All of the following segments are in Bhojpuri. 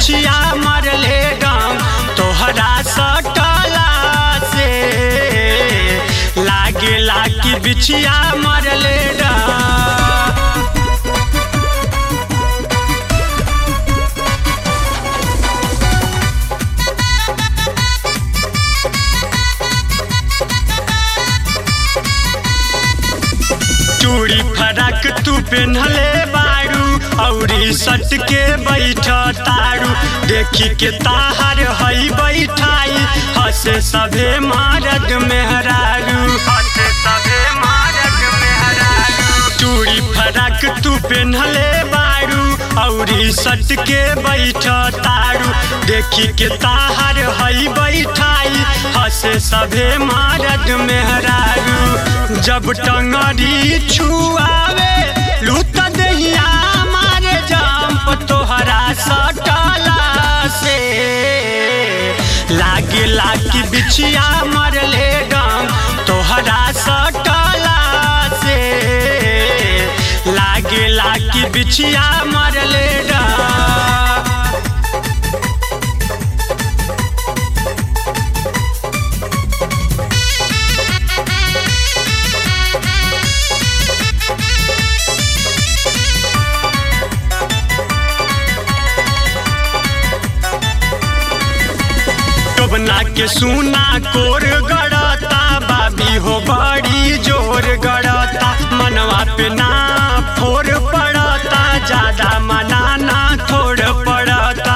बिछिया मरले डम तोहरा सटला से लागेला कि बिछिया मरले डम चूड़ी फरक तू पेन्हले बारू औरी सट के बैठ तारू देखी के ताहर हई बैठाई हसे सभे मारद मेहरारू हसे सभे मारद मेहरारू चूड़ी फरक तू पेन्हले बारू औरी सट के बैठ तारू देखी के ताहर हई बैठाई हसे सभे मारद मेहरारू जब टंगरी छुआवे लूट दहिया मारे जंप तोहरा सटला से लागे लागी बिछिया मरले डम तोहरा सटला से लागे लागी बिछिया मरले डम टोबना के सुना कोर गड़ता बाबी हो बड़ी जोर गड़ता मनवा पे ना फोर पड़ता ज्यादा मनाना थोड़ पड़ता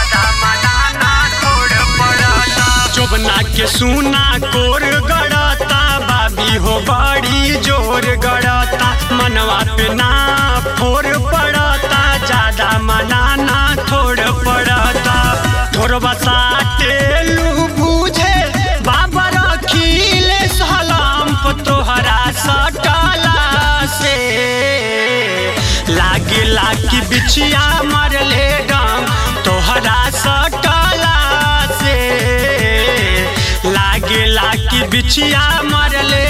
चोबना के सुना कोर गड़ता बाबी हो बड़ी जोर गड़ता मनवा पे ना फोर पड़ता ज्यादा मनाना थोड़ पड़ता थोड़बा साटे लू बुझे बाबा रखीले सलाम तोहरा सटला से लागे लागी बिछिया मरले डम तोहरा सटला से लागे लागी बिछिया मरले